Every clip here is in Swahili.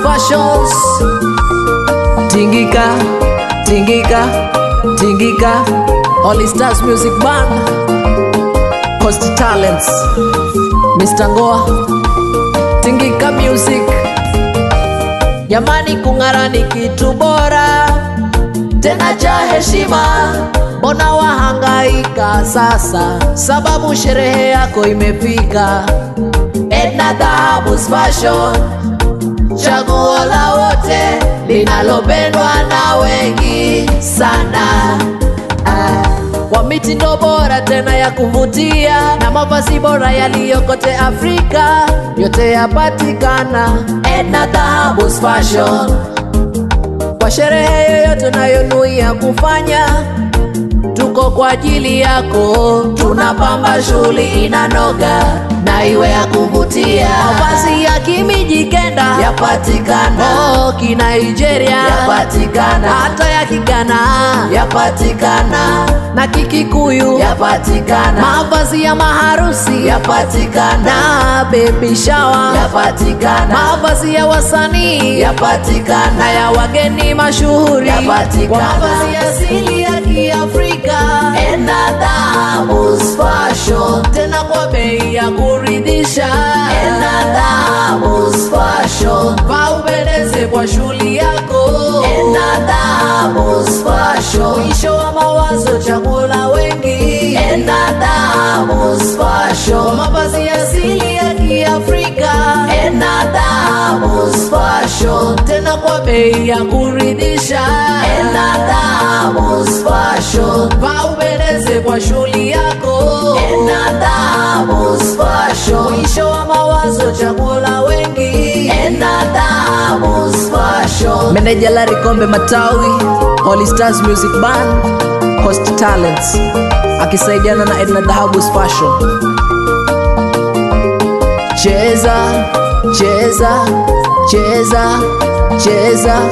Fashions. Tingika, tingika, tingika. Holy Stars Music Band. Coast Talents. Mr. Ngoa. Tingika Music. Jamani, kung'ara ni kitu bora tena cha heshima. Mbona wahangaika sasa, sababu sherehe yako imefika. Edna Dhahabu's Fashion, chaguo la wote linalopendwa na wengi sana. Ah, Kwa mitindo bora tena ya kuvutia na mavazi bora yaliyokote Afrika, yote yapatikana Edna Dhahabu's Fashion. Kwa sherehe yoyote unayonuia kufanya, tuko kwa ajili yako, tunapamba shughuli inanoga na iwe ya kuvutia. Mavazi ya kimijikenda yapatikana, oh, kinigeria yapatikana, hata ya kigana yapatikana, na kikikuyu yapatikana, mavazi ya maharusi yapatikana, na baby shower yapatikana, mavazi ya wasanii yapatikana, na ya wageni mashuhuri yapatikana, kwa mavazi asili ya Kiafrika Edna Dhahabu's Fashion, tena kwa bei ya kuridhisha. Edna Dhahabu's Fashion, vaa upendeze kwa shughuli yako. Edna Dhahabu's Fashion, mwisho wa mawazo, chaguo la wengi. Edna Dhahabu's Fashion, kwa mavazi asili ya Kiafrika. Edna Dhahabu's Fashion, tena kwa bei ya kuridhisha. Edna Dhahabu's Fashion, vaa upendeze kwa shughuli yako. Edna Dhahabu's Fashion, mwisho wa mawazo, chaguo la wengi. Edna Dhahabu's Fashion. Meneja Larry Kombe Matawi, Holy Stars Music Band, Coast Talents akisaidiana na Edna Dhahabu's Fashion. Cheza, cheza, cheza, cheza.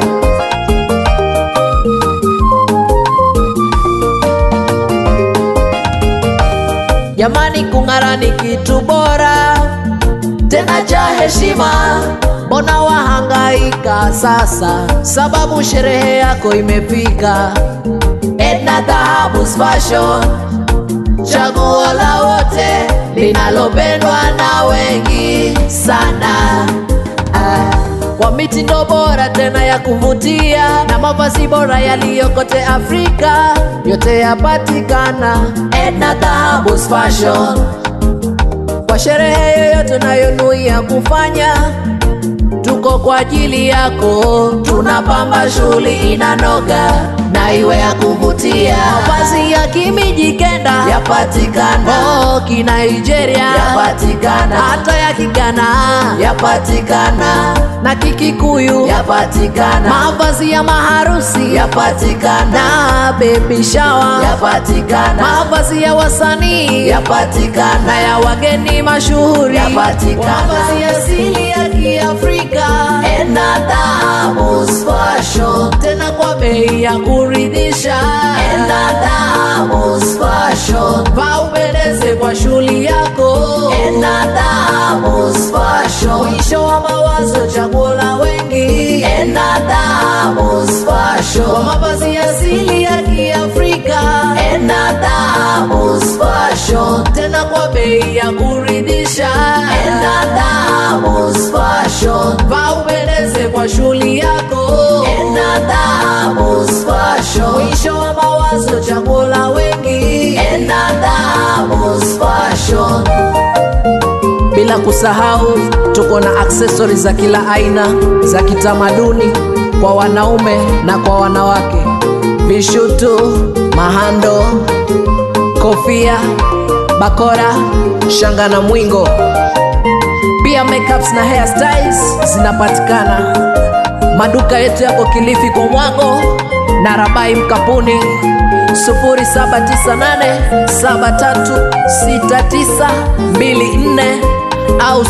Jamani, kung'ara ni kitu bora tena cha heshima. Mbona wahangaika sasa, sababu sherehe yako imefika. Edna Dhahabu's Fashion, chaguo la wote linalopendwa na wengi sana. Ah, Kwa mitindo bora tena ya kuvutia na mavazi bora yaliyokote Afrika, yote yapatikana Edna Dhahabu's Fashion. Kwa sherehe yoyote unayonuia kufanya, tuko kwa ajili yako, tunapamba shughuli inanoga na iwe ya kuvutia. Mavazi ya kimijikenda yapatikana, oh, kinigeria yapatikana, hata ya kigana yapatikana, na kikikuyu yapatikana, mavazi ya maharusi yapatikana, na baby shower yapatikana, mavazi ya wasanii yapatikana, na ya wageni mashuhuri yapatikana, mavazi asili ya Kiafrika Edna Dhahabu's Fashion, tena kwa bei ya kuridhisha. Edna Dhahabu's Fashion, vaa upendeze kwa shughuli yako. Edna Dhahabu's Fashion, mwisho wa mawazo, chaguo la wengi. Edna Dhahabu's Fashion, kwa mavazi asili ya Kiafrika. Edna Dhahabu's Fashion, tena kwa bei ya kuridhisha. Edna Dhahabu's Fashion, vaa upendeze kwa shughuli yako. Edna Dhahabu's Fashion, mwisho wa mawazo, chaguo la wengi. Edna Dhahabu's Fashion. Bila kusahau tuko na aksesori za kila aina za kitamaduni kwa wanaume na kwa wanawake, vishutu, mahando, kofia, bakora, shanga na mwingo. Pia makeups na hairstyles zinapatikana. Maduka yetu yako Kilifi kwa Mwango na Rabai Mkapuni 0798736924 au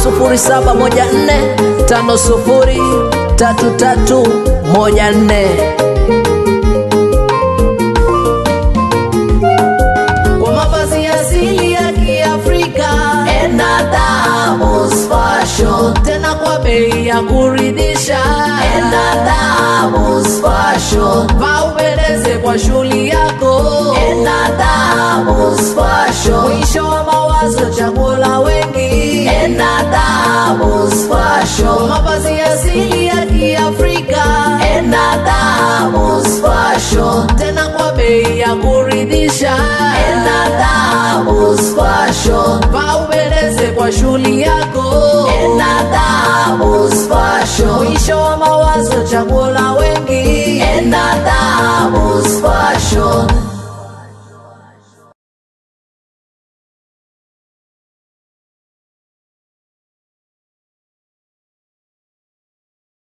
0714503314 kwa mavazi asili ya Kiafrika Edna Dhahabu's Fashion, tena tena kwa bei ya kuridhisha. Enda Dhahabu's Fashion, vaa upendeze kwa shughuli yako. Enda Dhahabu's Fashion, mwisho wa mawazo, chaguo la wengi. Enda Dhahabu's Fashion, mavazi asili ya Kiafrika. Enda Dhahabu's Fashion, tena kwa bei ya kuridhisha. Enda Dhahabu's Fashion, vaa upendeze kwa shughuli yako. Enda Dhahabu's Fashion, mwisho wa mawazo, chaguo la wengi.